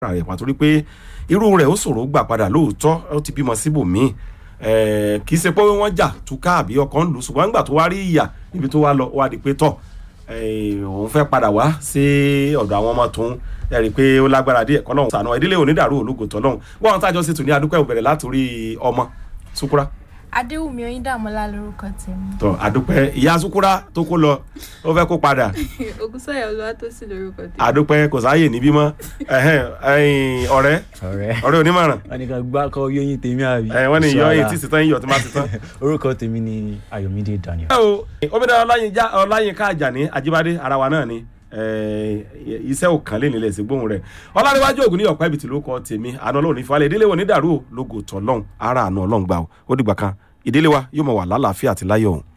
ara rẹ̀ pàtó rí pé irú rẹ̀ ó ṣòro gbà padà lóòótọ́ ó ti bímọ síbòmíì kì í ṣe pé wọ́n jà túká àbí ọkàn ń lù ṣùgbọ́n nígbà tó wá rí ìyà níbi tó wá lọ wá di pé tọ̀ òun fẹ́ padà wá sí ọ̀dọ̀ àwọn ọmọ tòun ẹ rí i pé ó lágbára díẹ̀ kọ́ lọ́hùn sànà ìdílé onídàárú ológo tọ́ lọ́hùn wọ́n àwọn tájọ́ sì tún ní adúpẹ́ òbẹ̀rẹ̀ látòrí ọmọ Sukura adéwùmí oyíndàmọ́lá lórúkọ tèmi. tọ adúpẹ́ ìyá Sukura tó kó lọ ó fẹ́ kó padà ògúnsáyà olúwatósìn lórúkọ tèmi. adúpẹ́ kò sáàyè níbí mọ́ ọ̀rẹ́ ọ̀rẹ́ ọ̀rẹ́ onímọ̀ràn wọn ni kan gbá kọ yóyin tèmi àbí. wọ́n ní yọ èyí tí Sọ́la. sì tán yíyọ tí máa ti tán. orúkọ tèmi ni Ayọ̀mídé Daniel. obìnrin ọláyínká ọláyínká àjàní ajíbádé ara wa náà ni iṣẹ́ ò kàn lé nílẹ̀ sí gbóhùn rẹ̀ ọlárẹ̀wájú ògùn ní ọ̀pá ibìtì ló kọ tèmi àná ọlọ́run ní falẹ̀ ìdílé wo ní dàrú o lógo tọ́lọ́hún ara àánú ọlọ́run gbà o ó dìgbà kan ìdílé wa yóò mọ̀ wà lálàáfíà àti láyọ̀ ọ̀hún.